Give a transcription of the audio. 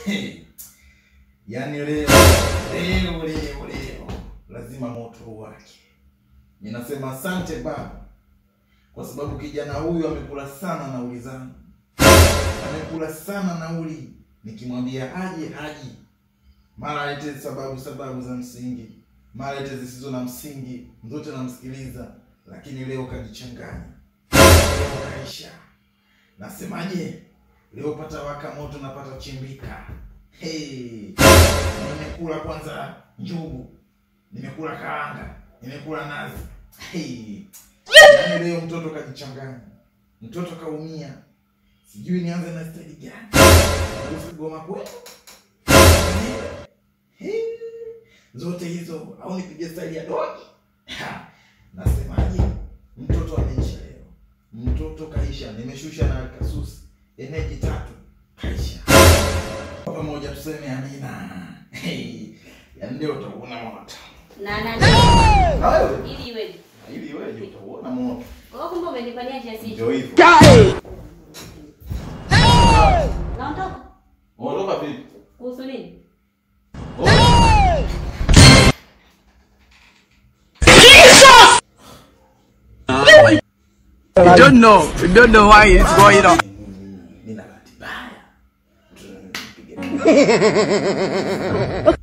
yaani leo leo leo leo lazima moto uwake. Ninasema asante Baba kwa sababu kijana huyu amekula sana nauli zangu, amekula sana nauli. Nikimwambia aje haji, mara alete sababu sababu za msingi, mara alete zisizo na msingi, zote namsikiliza, lakini leo kajichanganya, leo kaisha. Nasemaje? Leo pata waka moto na pata chimbika. Hey, nimekula kwanza njugu, nimekula karanga, nimekula nazi. Hey, yaani leo mtoto kajichanganya, mtoto kaumia, sijui nianze na staili gani. Harufu goma kwenu Hey, zote hizo au nipige staili ya dogi? Ha, Nasemaje? Mtoto ameisha leo, mtoto kaisha. Nimeshusha na kasusi eneji tatu kaisha. Kwa pamoja tuseme amina. Hey, yaani leo utaona moto Na na Na wewe ili iweje? ili wewe utauona moto. Kwa hiyo kumbe umenifanyia kiasi hicho. Ndio hivyo. Naondoka. Ondoka vipi? Kuhusu nini? We don't know. We don't know why it's going on. Nina bahati mbaya.